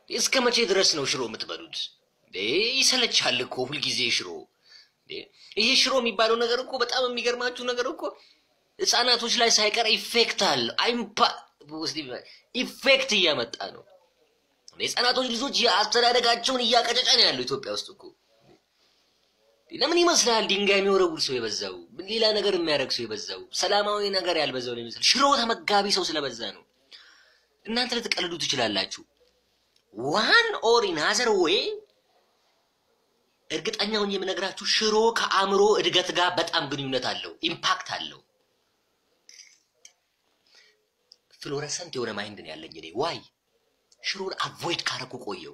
እስከ መቼ ድረስ ነው ሽሮ የምትበሉት? እንዴ ይሰለቻል እኮ ሁልጊዜ ሽሮ። እንዴ ይሄ ሽሮ የሚባለው ነገር እኮ በጣም የሚገርማችሁ ነገር እኮ ህፃናቶች ላይ ሳይቀር ኢፌክት አለ አይምፓ ኢፌክት እያመጣ ነው። የህፃናቶች ልጆች የአስተዳደጋቸውን እያቀጨጨ ነው ያለው ኢትዮጵያ ውስጥ እኮ። ለምን ይመስላል ድንጋይ የሚወረውር ሰው የበዛው? ሌላ ነገር የሚያደርግ ሰው የበዛው? ሰላማዊ ነገር ያልበዛው ነው ይመስል ሽሮ ተመጋቢ ሰው ስለበዛ ነው። እናንተ ልትቀልዱ ትችላላችሁ። ዋን ኦር ኢናዘር ዌይ እርግጠኛውን የምነግራችሁ ሽሮ ከአእምሮ እድገት ጋር በጣም ግንኙነት አለው፣ ኢምፓክት አለው። ፍሎረሰንት የሆነ ማይንድ ነው ያለኝ እኔ። ዋይ ሽሮን አቮይድ ካረኩ ቆየው።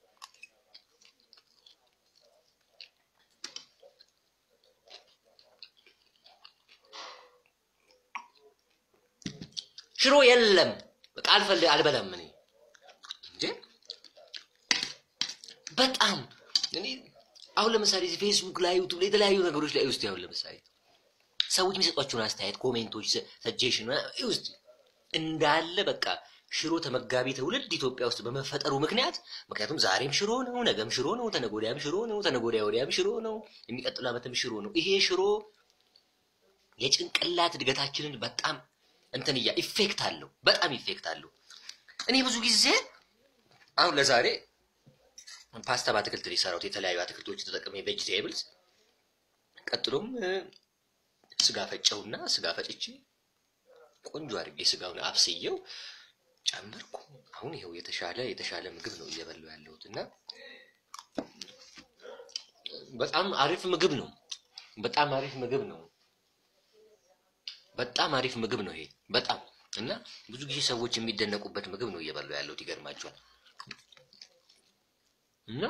ሽሮ የለም በቃ አልፈል አልበላም እኔ እንዴ በጣም እኔ አሁን ለምሳሌ እዚህ ፌስቡክ ላይ ዩቱብ ላይ የተለያዩ ነገሮች ላይ ውስጥ አሁን ለምሳሌ ሰዎች የሚሰጧቸውን አስተያየት ኮሜንቶች፣ ሰጀሽን ውስጥ እንዳለ በቃ ሽሮ ተመጋቢ ትውልድ ኢትዮጵያ ውስጥ በመፈጠሩ ምክንያት ምክንያቱም ዛሬም ሽሮ ነው፣ ነገም ሽሮ ነው፣ ተነጎዳያም ሽሮ ነው፣ ተነጎዳያ ወዲያም ሽሮ ነው፣ የሚቀጥሉ ዓመትም ሽሮ ነው። ይሄ ሽሮ የጭንቅላት እድገታችንን በጣም እንትን እያ ኢፌክት አለው፣ በጣም ኢፌክት አለው። እኔ ብዙ ጊዜ አሁን ለዛሬ ፓስታ በአትክልት ነው የሰራሁት። የተለያዩ አትክልቶች ተጠቅሜ ቬጅቴብልስ። ቀጥሎም ስጋ ፈጨውና ስጋ ፈጭቼ ቆንጆ አድርጌ ስጋውን አብስየው ጨመርኩ። አሁን ይኸው የተሻለ የተሻለ ምግብ ነው እየበላሁ ያለሁት እና በጣም አሪፍ ምግብ ነው። በጣም አሪፍ ምግብ ነው። በጣም አሪፍ ምግብ ነው ይሄ በጣም እና ብዙ ጊዜ ሰዎች የሚደነቁበት ምግብ ነው እየበላሁ ያለሁት። ይገርማቸዋል። እና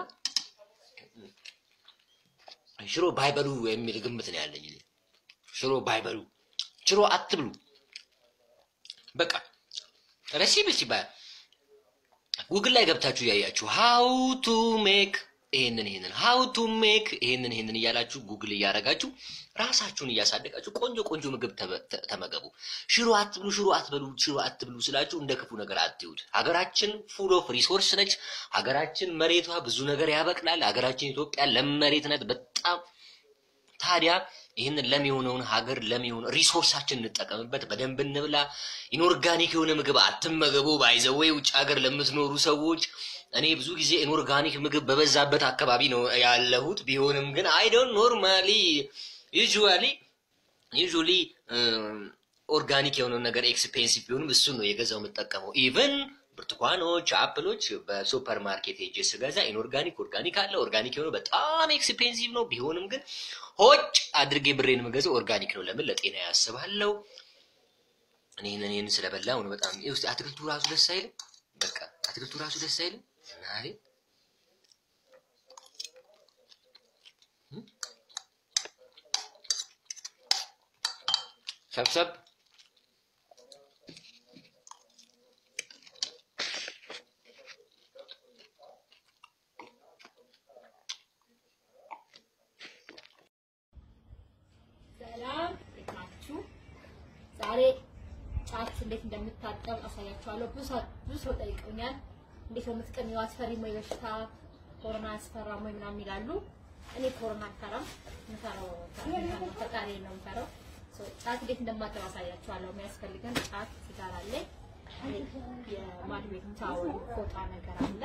ሽሮ ባይበሉ የሚል ግምት ነው ያለኝ። ሽሮ ባይበሉ ሽሮ አትብሉ በቃ ረሲፒ ሲባል ጉግል ላይ ገብታችሁ እያያችሁ ሃው ቱ ሜክ ይሄንን ይሄንን ሃው ቱ ሜክ ይሄንን ይሄንን እያላችሁ ጉግል እያደረጋችሁ ራሳችሁን እያሳደጋችሁ ቆንጆ ቆንጆ ምግብ ተመገቡ። ሽሮ አትብሉ፣ ሽሮ አትበሉ፣ ሽሮ አትብሉ ስላችሁ እንደ ክፉ ነገር አትዩት። ሀገራችን ፉል ኦፍ ሪሶርስ ነች። ሀገራችን መሬቷ ብዙ ነገር ያበቅላል። ሀገራችን ኢትዮጵያ ለም መሬት ናት በጣም ታዲያ ይህንን ለም የሆነውን ሀገር ለም የሆነ ሪሶርሳችን እንጠቀምበት፣ በደንብ እንብላ። ኢንኦርጋኒክ የሆነ ምግብ አትመገቡ። ባይዘወይ ውጭ ሀገር ለምትኖሩ ሰዎች እኔ ብዙ ጊዜ ኢንኦርጋኒክ ምግብ በበዛበት አካባቢ ነው ያለሁት። ቢሆንም ግን አይ ዶንት ኖርማሊ ዩዥዋሊ ዩዥዋሊ ኦርጋኒክ የሆነውን ነገር ኤክስፔንሲቭ ቢሆንም እሱን ነው የገዛው የምጠቀመው ኢቨን ብርቱካኖች፣ አፕሎች በሱፐር ማርኬት ሄጄ ስገዛ ኢንኦርጋኒክ ኦርጋኒክ አለ። ኦርጋኒክ የሆነው በጣም ኤክስፔንሲቭ ነው። ቢሆንም ግን ሆጭ አድርጌ ብሬን የምገዛው ኦርጋኒክ ነው። ለምን ለጤና ያስባለው። እኔን እኔን ስለበላው ነው በጣም ውስጥ አትክልቱ ራሱ ደስ አይልም። በቃ አትክልቱ ራሱ ደስ አይልም። ናሬ ሰብሰብ ሰላም እንዴት ናችሁ? ዛሬ ጫት እንዴት እንደምታጠብ አሳያችኋለሁ። ብዙ ሰው ብዙ ሰው ጠይቀውኛል። እንዴት ነው የምትቀሚው? አስፈሪም ወይ በሽታ ኮሮና አስፈራም ወይ ምናምን ይላሉ። እኔ ኮሮና አልፈራም። የምፈራው ፈጣሪ ነው የምፈራው። ሶ ጫት እንዴት እንደማጠብ አሳያችኋለሁ። የሚያስፈልገን ጫት፣ ሲጋራ አለ፣ የማድቤት ታወል ፎጣ ነገር አለ።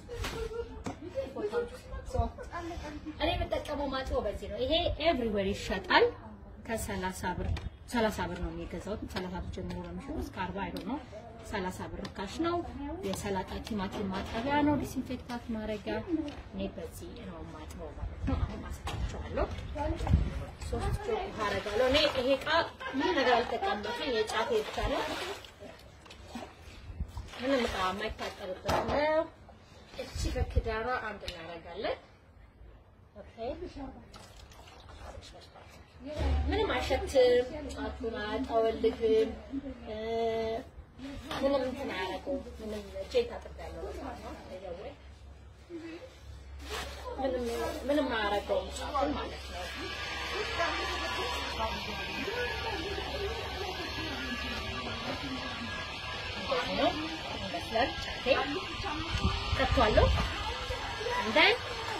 እኔ የምጠቀመው ማጥበው በዚህ ነው። ይሄ ኤቭሪዌር ይሸጣል። ከሰላሳ ብር ሰላሳ ብር ነው የሚገዛውት። ሰላሳ ብር ጀምሮ ነው የሚሸጠው እስከ አርባ አይዶ ነው። ሰላሳ ብር ርካሽ ነው። የሰላጣ ቲማቲም ማጠቢያ ነው፣ ዲስኢንፌክታት ማድረጊያ። እኔ በዚህ ነው ማጥበው ማለት ነው። አሁን አሳያቸዋለሁ። ሶስት ጆግ ውሃ አደርጋለሁ። እኔ ይሄ እቃ ምን ነገር አልጠቀምበትም። የጫቴ ብቻ ነው። ምንም እቃ የማይታጠብበት ነው። እቺ ከክዳሯ አንድ እናደርጋለን። ኦኬ ምንም አይሸትም። ጫቱን አያጠወልግም። ምንም እንትን አያደርገውም። ምንም እጄን ታጥቤያለሁ ማለት ነው። ወይ ምንም ምንም አያደርገውም ጫቱን ማለት ነው። ነው ይመስላል ጫቴ ቀጥቷለሁ እንደን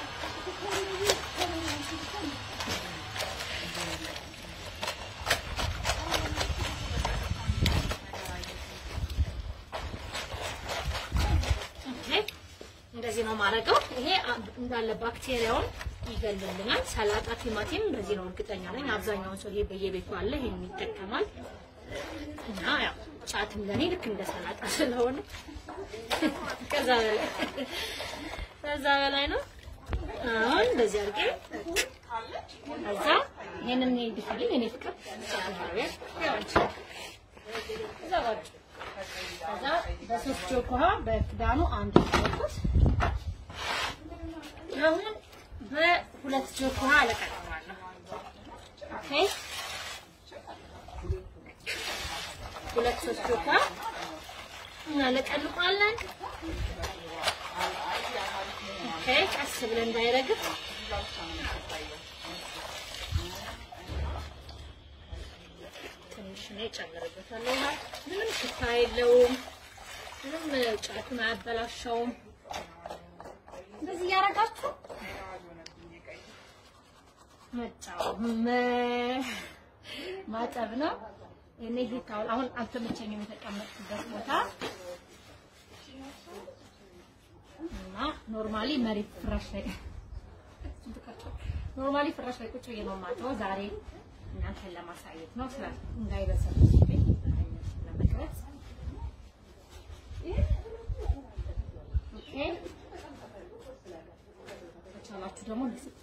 እንደዚህ ነው ማድረገው። ይሄ እንዳለ ባክቴሪያውን ይገልልናል። ሰላጣ፣ ቲማቲም እንደዚህ ነው እርግጠኛ ነኝ። አብዛኛውን ሰው ይሄ በየቤቱ አለ፣ ይሄን ይጠቀማል። እና ያው ጫትም ለኔ ልክ እንደ ሰላጣ ስለሆነ ከዛ በላይ ከዛ በላይ ነው። አሁን እንደዚህ አድርጌ ከዛ ይሄንን እንዲፈልግ እኔ ፍቅር ከዛ ባጭ ከዛ በሶስት ጆክ ውሃ በክዳኑ አንድ ጆክ አሁን በሁለት ጆክ ውሃ አለቀቀዋለሁ። ኦኬ ሁለት ሶስት ጆክ ውሃ እናለቀልቋለን። ኦኬ ቀስ ብለን እንዳይረግፍ ትንሽ ነው የጨምርበታለሁ። ውሃ ምንም ሽታ የለውም። ምንም ጫቱን አያበላሸውም። እንደዚህ እያደረጋችሁ መጫው ማጠብ ነው። እኔ ይሄ ታውል አሁን አልተመቸኝም የተቀመጥኩበት ቦታ እና ኖርማሊ መሬት ፍራሽ ላይ ኖርማሊ ፍራሽ ላይ ቁጭ ብዬ ነው የማጥበው። ዛሬ እናንተን ለማሳየት ነው ስለ እንዳይበሰብስብኝ ለመቅረጽ ኦኬ። ከቻላችሁ ደግሞ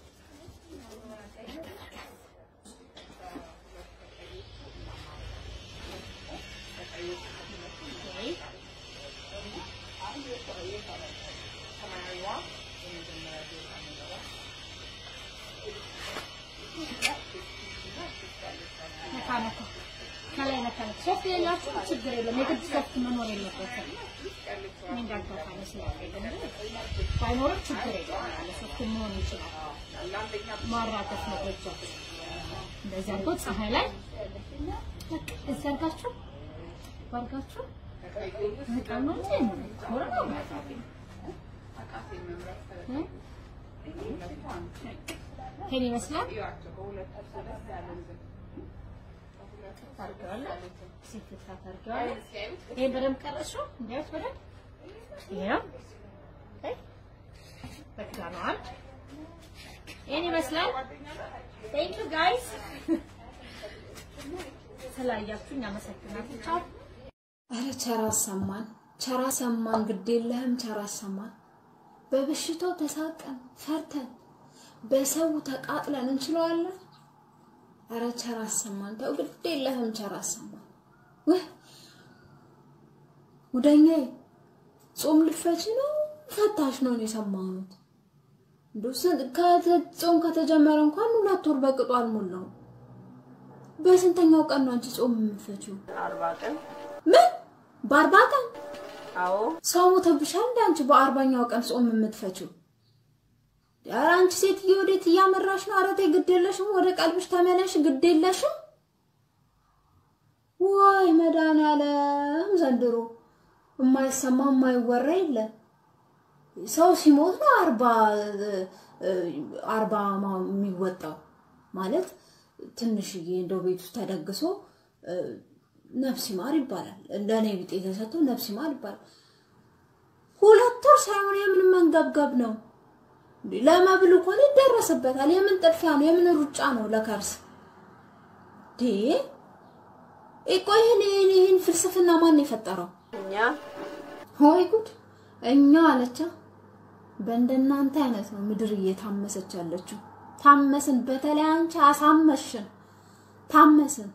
ነካ ነካ ከላይ ነካ ነካ። ሶፍት የሌላችሁ ችግር የለም። የግድ ሶፍት መኖር የለበትም። እኔ እንዳጋጣሚ ስላልሄደ እንጂ ባይኖርም ችግር የለም። ያለ ሶፍት መሆን ይችላል። ማራገፍ ነው በእጃችሁ እንደዚህ አድርጎ ፀሐይ ላይ በቃ እዚህ አድርጋችሁ ባርጋችሁ በጣም ነው እንጂ ኖረ ነው ይሄን ይመስላል። ታርገዋለህ ሲፍታ ታርገዋለህ። ይሄን በደንብ ቀረሽው እንዲያውስ በደንብ ይሄው ኦኬ በክዳኑ አንድ ይሄን ይመስላል። ቴንክ ዩ ጋይስ ስላያችሁኝ አመሰግናለሁ። ቻው። አረ ቸር አሰማን፣ ቸር አሰማን፣ ግድ የለህም ቸር አሰማን። በበሽታው ተሳቀን ፈርተን በሰው ተቃጥለን እንችለዋለን። አረ ቸር አሰማን፣ ተው ግድ የለህም ቸር አሰማን። ውህ ጉደኛዬ ጾም ልፈች ነው ፈታሽ ነው የሰማሁት። እንደው ጾም ከተጀመረ እንኳን ሁለት ወር በቅጡ አልሞላውም። በስንተኛው ቀን ነው አንቺ ጾም የምትፈቺው? አርባ ቀን ምን በአርባ ቀን አዎ ሰው ሞተብሻል እንደ አንቺ በአርባኛው ቀን ጾም የምትፈቺው? ኧረ አንቺ ሴትዮ ወዴት እያመራሽ ነው? ኧረ ተይ ግድ የለሽም፣ ወደ ቀልብሽ ተመለሽ፣ ግድ የለሽም። ወይ መድኃኒዓለም ዘንድሮ የማይሰማ የማይወራ የለ። ሰው ሲሞት ነው አርባ አርባ የሚወጣው ማለት ትንሽዬ እንደው ቤት ውስጥ ተደግሶ ነፍስ ይማር ይባላል። ለእኔ ቢጤ ተሰጥቶ ነፍስ ይማር ይባላል። ሁለት ወር ሳይሆን የምን መንገብገብ ነው? ለመብል ከሆነ ይደረስበታል። የምን ጥድፊያ ነው? የምን ሩጫ ነው? ለከርስ ዴ ቆይ ይህን ይህን ይህን ፍልስፍና ማን የፈጠረው? እኛ ሆይ ጉድ! እኛ አለቻ በእንደናንተ አይነት ነው ምድር እየታመሰች ያለችው። ታመስን። በተለይ አንቺ አሳመሽን፣ ታመስን።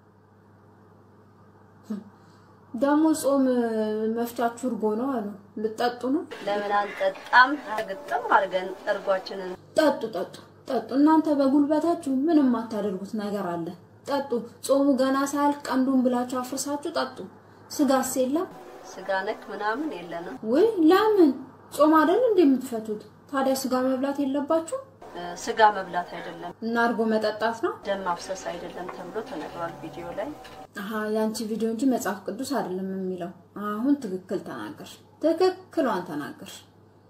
ደግሞ ጾም መፍቻችሁ እርጎ ነው አሉ። ልጠጡ ነው? ለምን አንጠጣም? ግጥም አድርገን እርጓችንን ጠጡ፣ ጠጡ፣ ጠጡ። እናንተ በጉልበታችሁ ምንም አታደርጉት ነገር አለ። ጠጡ። ጾሙ ገና ሳያልቅ ቀንዱን ብላችሁ አፍርሳችሁ ጠጡ። ስጋስ የለም ስጋ ነክ ምናምን የለንም። ወይ? ለምን ጾም አይደል እንዴ የምትፈቱት? ታዲያ ስጋ መብላት የለባችሁ እ፣ ስጋ መብላት አይደለም እና እርጎ መጠጣት ነው? ደም ማፍሰስ አይደለም ተብሎ ተነግሯል ቪዲዮ ላይ። አሀ የአንቺ ቪዲዮ እንጂ መጽሐፍ ቅዱስ አይደለም የሚለው። አሁን ትክክል ተናገርሽ፣ ትክክሏን ተናገርሽ።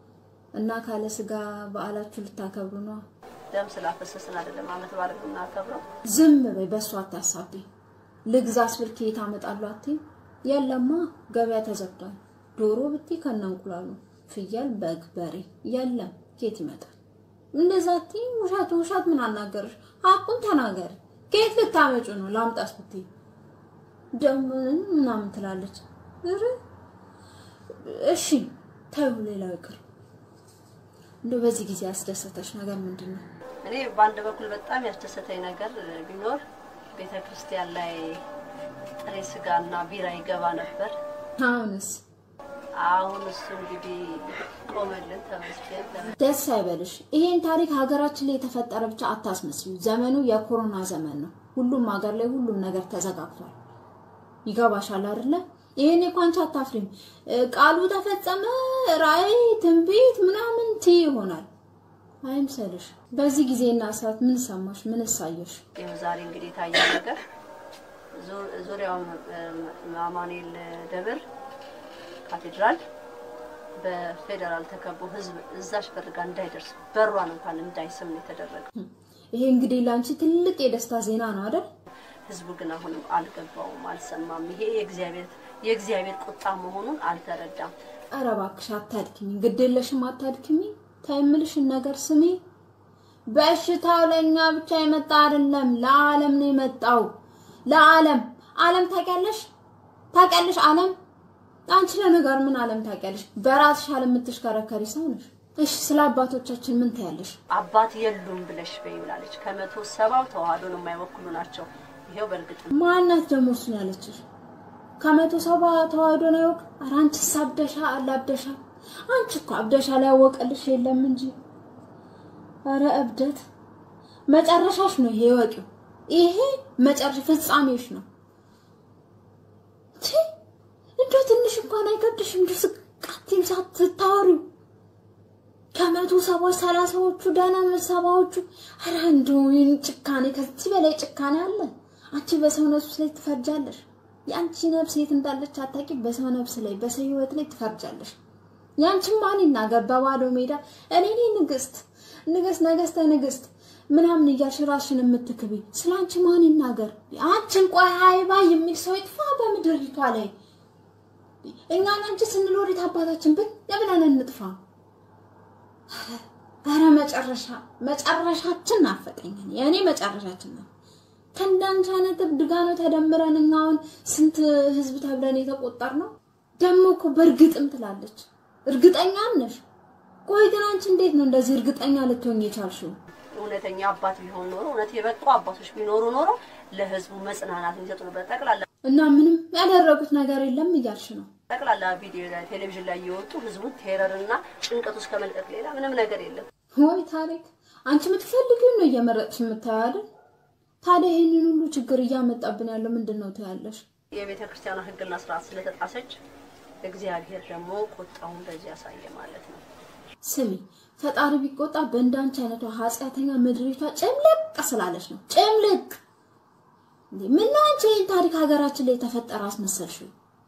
እና ካለ ስጋ በዓላችሁ ልታከብሩ ነው? ደም ስላፈሰስን አይደለም አመት በዓል የምናከብረው። ዝም በይ፣ በእሱ አታሳቢ። ልግዛስ ብል ከየት አመጣለሁ አትይም? የለማ ገበያ ተዘግቷል። ዶሮ ብቲ ከነ እንቁላሉ፣ ፍየል፣ በግ፣ በሬ የለም። ከየት ይመጣል? እንደዛ አትይም። ውሸት ውሸት ምን አናገርሽ? ሀቁን ተናገሪ። ከየት ልታመጩ ነው? ላምጣስ ብቲ ደግሞ ምናምን ትላለች። ኧረ እሺ ተይው፣ ሌላው ይቅር። እንደው በዚህ ጊዜ ያስደሰተሽ ነገር ምንድን ነው? እኔ በአንድ በኩል በጣም ያስደሰተኝ ነገር ቢኖር ቤተ ክርስቲያን ላይ ጥሬ ስጋና ቢራ ይገባ ነበር። አሁንስ አሁን እሱ እንግዲህ ቆመልን፣ ተመስገን። ተመ- ደስ አይበልሽ። ይሄን ታሪክ ሀገራችን ላይ የተፈጠረ ብቻ አታስመስሉ። ዘመኑ የኮሮና ዘመን ነው። ሁሉም ሀገር ላይ ሁሉም ነገር ተዘጋግቷል። ይገባሻል አይደለ? ይሄን እኮ አንቺ አታፍሪም። እ፣ ቃሉ ተፈጸመ፣ ራእይ፣ ትንቢት ምናምን ትይ ይሆናል። አይምሰልሽ። በዚህ ጊዜና ሰዓት ምን ሰማሽ? ምን እሳየሽ? ይኸው ዛሬ እንግዲህ የታየ ነገር ዙ- ዙሪያውን እ፣ አማኑኤል ደብር ካቴድራል በፌዴራል ተከቦ ህዝብ እዛች በር ጋር እንዳይደርስ በሯን እንኳን እንዳይስም ነው የተደረገው። ይሄ እንግዲህ ለአንቺ ትልቅ የደስታ ዜና ነው አይደል? ህዝቡ ግን አሁንም አልገባውም፣ አልሰማም። ይሄ የእግዚአብሔር የእግዚአብሔር ቁጣ መሆኑን አልተረዳም። ኧረ እባክሽ አታድክሚ፣ ግድ የለሽም አታድክሚ። ታይምልሽን ነገር ስሚ። በሽታው ለእኛ ብቻ የመጣ አይደለም፣ ለዓለም ነው የመጣው። ለዓለም ዓለም ታውቂያለሽ? ታውቂያለሽ ዓለም? አንቺ ለነገር ምን ዓለም ታውቂያለሽ? በራስሽ ዓለም የምትሽከረከሪ ሰው ነሽ። እሺ ስለ አባቶቻችን ምን ታያለሽ? አባት የሉም ብለሽ በይ ብላለች። ከመቶ ሰባው ተዋህዶን የማይወክሉ ናቸው። ይሄው በእርግጥ ማናት ደግሞ እሱን ያለችሽ? ከመቶ ሰባ ተዋህዶ ነው ያወቅ። ኧረ አንቺስ አብደሻ አላብደሻ። አንቺ እኮ አብደሻ ላይ ያወቀልሽ የለም እንጂ። ኧረ እብደት መጨረሻሽ ነው ይሄ ወቂው። ይሄ መጨረሻ ፍጻሜሽ ነው። ቺ እንደው ትንሽ እንኳን አይከብድሽም? እንደው ስቃቲም ሳትታወሪው ከመቶ ሰባዎች ሰላሳዎቹ ደህና ሰባዎቹ ኧረ እንደው ይህን ጭካኔ ከዚህ በላይ ጭካኔ አለ? አንቺ በሰው ነፍስ ላይ ትፈርጃለሽ። የአንቺ ነፍስ የት እንዳለች አታውቂ። በሰው ነፍስ ላይ በሰው ህይወት ላይ ትፈርጃለሽ። ያንቺ ማን ይናገር? በባዶ ሜዳ እኔ ነኝ ንግስት ንግስት ነገስተ ንግስት ምናምን እያልሽ ራስሽን የምትክቢ ስለ አንቺ ማን ይናገር? አንቺን ቆይ ሀይባ የሚል ሰው ይጥፋ በምድሪቷ ላይ። እኛን አንቺ ስንኖር የት አባታችን ብን ብለን እንጥፋ። ኧረ መጨረሻ መጨረሻችን ናፈቀኝ። የእኔ መጨረሻችን ነው። ከእንዳንቺ አይነት እብድ ጋር ነው ተደምረን እኛ አሁን ስንት ህዝብ ተብለን የተቆጠር ነው። ደግሞ እኮ በእርግጥም ትላለች። እርግጠኛም ነሽ? ቆይ ግን አንቺ እንዴት ነው እንደዚህ እርግጠኛ ልትሆኝ የቻልሽው? እውነተኛ አባት ቢሆን ኖሮ እውነት የበቁ አባቶች ቢኖሩ ኖሮ ለህዝቡ መጽናናት የሚሰጡ ነበር። ጠቅላላ እና ምንም ያደረጉት ነገር የለም እያልሽ ነው? ጠቅላላ ቪዲዮ ላይ ቴሌቪዥን ላይ እየወጡ ህዝቡን ቴረርና ጭንቀት ውስጥ ከመልቀቅ ሌላ ምንም ነገር የለም። ወይ ታሪክ፣ አንቺ የምትፈልጊውን ነው እየመረጥሽ የምታየው አይደል? ታዲያ ይህንን ሁሉ ችግር እያመጣብን ያለው ምንድን ነው ትያለሽ? የቤተ ክርስቲያኗ ህግና ስርዓት ስለተጣሰች እግዚአብሔር ደግሞ ቁጣውን በዚህ ያሳየ ማለት ነው። ስሚ ፈጣሪ ቢቆጣ በእንዳንቺ አይነቷ ኃጢአተኛ ምድሪቷ ጭምልቅ ስላለች ነው። ጭምልቅ እንዴ! ምነው አንቺ ይህን ታሪክ ሀገራችን ላይ የተፈጠረ አስመሰልሽው?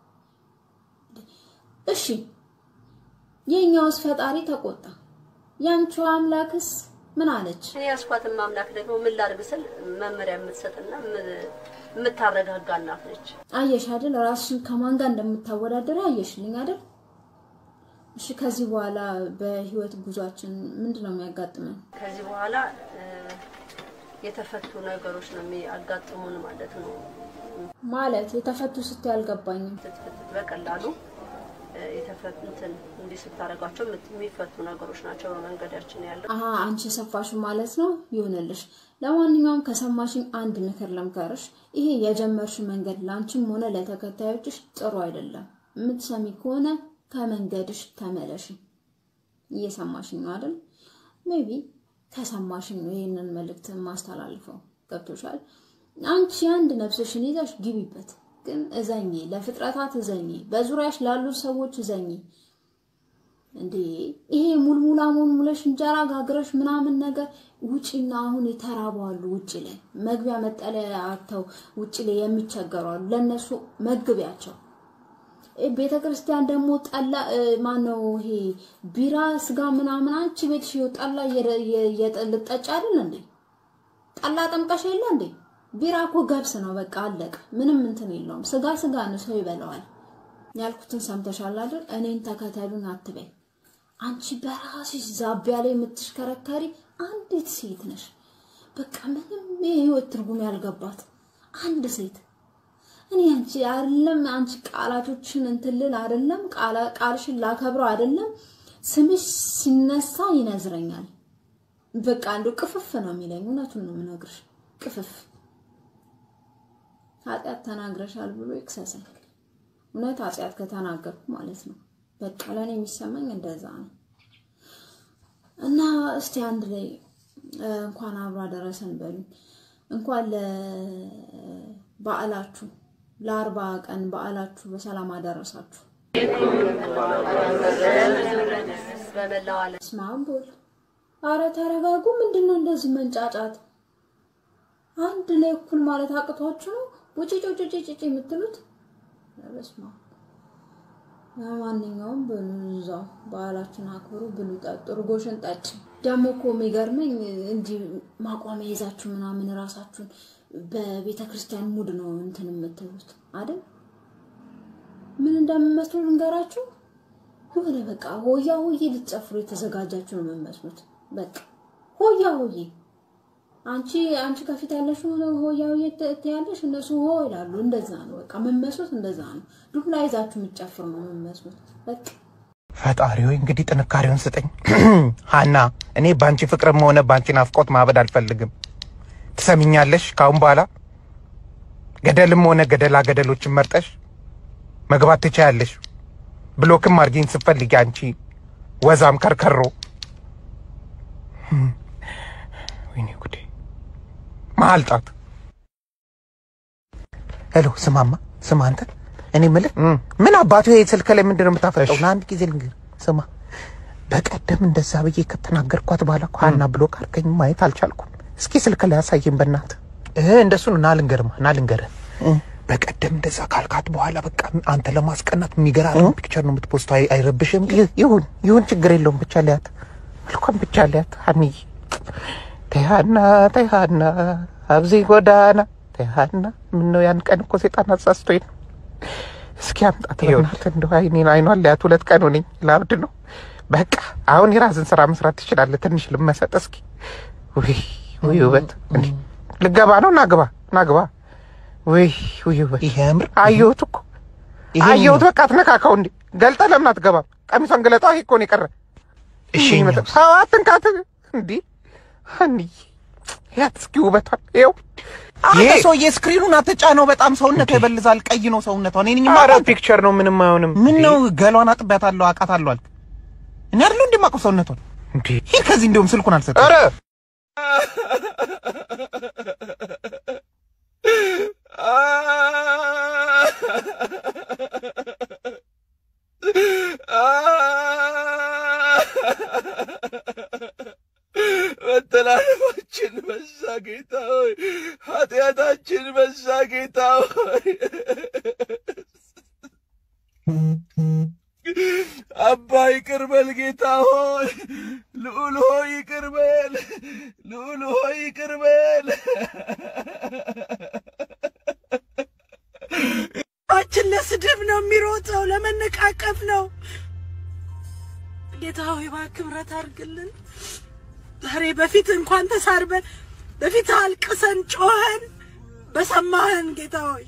እሺ የኛውስ ፈጣሪ ተቆጣ፣ ያንቺው አምላክስ ምን አለች? እኔ ያስኳትን አምላክ ደግሞ ምን ላድርግ ስል መመሪያ የምትሰጥና የም- የምታረጋጋ እናት ነች። አየሽ አይደል ራስሽን ከማን ጋር እንደምታወዳደር አየሽልኝ አይደል? እሺ ከዚህ በኋላ በህይወት ጉዟችን ምንድን ነው የሚያጋጥመን? ከዚህ በኋላ እ፣ የተፈቱ ነገሮች ነው የሚያጋጥሙን ማለት ነው። ማለት የተፈቱ ስትይ አልገባኝም። ትትፍት በቀላሉ እ፣ የተፈቱ እንትን እንዲህ ስታደርጓቸው የምት- የሚፈቱ ነገሮች ናቸው በመንገዳችን ያለው። አሀ አንቺ የሰፋሽው ማለት ነው። ይሁንልሽ። ለማንኛውም ከሰማሽኝ አንድ ምክር ልምከርሽ። ይሄ የጀመርሽ መንገድ ለአንቺም ሆነ ለተከታዮችሽ ጥሩ አይደለም። የምትሰሚ ከሆነ ከመንገድሽ ተመለሽ። እየሰማሽኝ ነው አይደል? ሜቢ ከሰማሽኝ ነው ይህንን መልእክት ማስተላልፈው። ገብቶሻል? አንቺ አንድ ነፍስሽን ይዘሽ ግቢበት፣ ግን እዘኚ፣ ለፍጥረታት እዘኚ፣ በዙሪያሽ ላሉ ሰዎች እዘኚ። እንዴ ይሄ ሙልሙላ ሙልሙለሽ እንጀራ ጋግረሽ ምናምን ነገር ውጪና አሁን የተራቡ አሉ። ውጪ ላይ መግቢያ መጠለያ አጥተው ውጪ ላይ የሚቸገሩ አሉ። ለነሱ መግቢያቸው። ቤተ ክርስቲያን ደግሞ ጠላ ማነው ይሄ ቢራ ስጋ ምናምን አንቺ ቤትሽ ይኸው ጠላ ልጠጭ አይደል እንዴ? ጠላ ጠምቀሽ የለ እንዴ? ቢራ እኮ ገብስ ነው። በቃ አለቀ። ምንም እንትን የለውም። ስጋ ስጋ ነው፣ ሰው ይበላዋል። ያልኩትን ሰምተሻል አይደል? እኔን ተከተሉን አትበይ። አንቺ በራስሽ ዛቢያ ላይ የምትሽከረከሪ አንዲት ሴት ነሽ። በቃ ምንም የህይወት ትርጉም ያልገባት አንድ ሴት እኔ አንቺ አይደለም አንቺ ቃላቶችን እንትልል አይደለም ቃልሽን ላከብረው አይደለም ስምሽ ሲነሳ ይነዝረኛል። በቃ አንዱ ቅፍፍ ነው የሚለኝ። እውነቱን ነው የምነግርሽ፣ ቅፍፍ ኃጢአት ተናግረሻል ብሎ ይክሰሰኝ። እውነት ኃጢአት ከተናገርኩ ማለት ነው። በቃ ለእኔ የሚሰማኝ እንደዛ ነው። እና እስቲ አንድ ላይ እንኳን አብሮ አደረሰን በሉኝ። እንኳን ለበዓላችሁ ለአርባ ቀን በዓላችሁ በሰላም አደረሳችሁ። በመላው ዓለም በስመ አብ ወልድ። አረ ተረጋጉ። ምንድን ነው እንደዚህ መንጫጫት? አንድ ላይ እኩል ማለት አቅቷችሁ ነው ውጪ ጮጭ ጭጭ የምትሉት? በስመ አብ። ለማንኛውም ብሉ፣ እዛው በዓላችን አክብሩ፣ ብሉ፣ ጠጡ፣ እርጎሽን ጠጭ። ደግሞ እኮ የሚገርመኝ እንዲህ ማቋሚያ ይዛችሁ ምናምን ራሳችሁን በቤተ ክርስቲያን ሙድ ነው እንትን የምትሉት አይደል? ምን እንደምመስሉ ልንገራችሁ። የሆነ በቃ ሆያ ሆዬ ልትጨፍሩ የተዘጋጃችሁ ነው የምመስሉት። በቃ ሆያ ሆዬ አንቺ አንቺ ከፊት ያለሽ ሆያ ሆዬ ትያለሽ፣ እነሱ ሆ ይላሉ። እንደዛ ነው በቃ የምመስሉት፣ እንደዛ ነው። ዱላ ይዛችሁ የምትጨፍሩ ነው የምመስሉት። በቃ ፈጣሪ ሆይ እንግዲህ ጥንካሬውን ስጠኝ። ሀና እኔ በአንቺ ፍቅርም ሆነ በአንቺ ናፍቆት ማበድ አልፈልግም። ትሰሚኛለሽ? ካሁን በኋላ ገደልም ሆነ ገደላ ገደሎችን መርጠሽ መግባት ትችያለሽ። ብሎክም አድርጊኝ ስትፈልጊ አንቺ ወዛም ከርከሮ። ወይኔ ጉዴ! መሀል ጣት። ሄሎ፣ ስማማ፣ ስማ አንተ እኔ የምልህ ምን አባቱ ይሄ ስልክ ላይ ምንድን ነው የምታፈጠው? ለአንድ ጊዜ ልንገር፣ ስማ በቀደም እንደዛ ብዬ ከተናገርኳት በኋላ እኮ ሀና ብሎክ አድርገኝ ማየት አልቻልኩም። እስኪ ስልክ ላይ አሳየኝ በእናትህ። እህ እንደሱ ነው። ና ልንገርማ፣ ና ልንገርህ። በቀደም እንደዛ ካልካት በኋላ በቃ አንተ ለማስቀናት የሚገራርም ፒክቸር ነው የምትፖስተው። አይ- አይረብሽም? ይሁን ይሁን፣ ችግር የለውም። ብቻ ሊያት መልኳም ብቻ ሊያት ሀኒዬ ተሃና ተሃና አብዚ ጎዳና ተሃና ምን ነው ያን ቀን እኮ ሴጣን አሳስቶኝ ነው። እስኪ አምጣት በእናትህ እንደው አይኔን አይኗን ሊያት ሁለት ቀን ሆነኝ ላብድ ነው። በቃ አሁን የራስን ስራ መስራት ትችላለህ። ትንሽ ልመሰጥ እስኪ። ውይ ውይ ውበት እንዴ! ልገባ ነው። ናግባ ናግባ። ውይ ውይ ውበት ይሄ ያምር አየሁት እኮ አየሁት። በቃ አትነካካው እንዴ! ገልጠህ ለምን አትገባም? ቀሚሷን ገለጣ። ይሄ እኮ ነው የቀረ። እሺ ይመጣ- ሰው አትንካት እንዴ! ሀኒዬ ያት እስኪ ውበቷን ይኸው ይሄ ሰውዬ ስክሪኑን አትጫነው። በጣም ሰውነት ይበልዛል። ቀይ ነው ሰውነቷ። እኔ ነኝ ኧረ የማውቃት። ፒክቸር ነው ምንም አይሆንም። ምን ነው ገሏን አጥቢያታለሁ፣ አውቃታለሁ አልክ። እኔ አይደለሁ እንደማውቀው ሰውነቷን። እንዴ! ሂድ ከዚህ እንደውም ስልኩን አልሰጠም። ኧረ መተላለፋችን በዛ ጌታ ሆይ፣ ኃጢአታችን በዛ ጌታ ሆይ። አባ ይቅር በል ጌታ ሆይ፣ ልዑል ሆይ ይቅር በል፣ ልዑል ሆይ ይቅር በል። ችን ለስድብ ነው የሚሮጠው፣ ለመነቃቀፍ ነው። ጌታ ሆይ እባክህ ምሕረት አድርግልን። ዛሬ በፊት እንኳን ተሳርበን በፊት አልቅሰን ጮኸን በሰማህን ጌታ ሆይ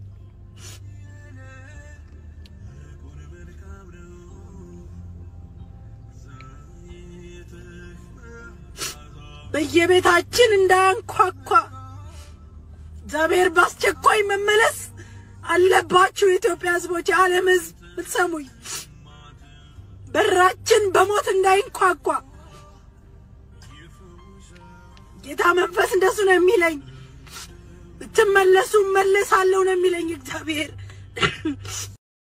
በየቤታችን እንዳያንኳኳ እግዚአብሔር በአስቸኳይ መመለስ አለባችሁ። የኢትዮጵያ ሕዝቦች፣ የዓለም ሕዝብ ብትሰሙኝ፣ በራችን በሞት እንዳይንኳኳ ጌታ መንፈስ እንደሱ ነው የሚለኝ። ብትመለሱ እመለሳለሁ ነው የሚለኝ እግዚአብሔር።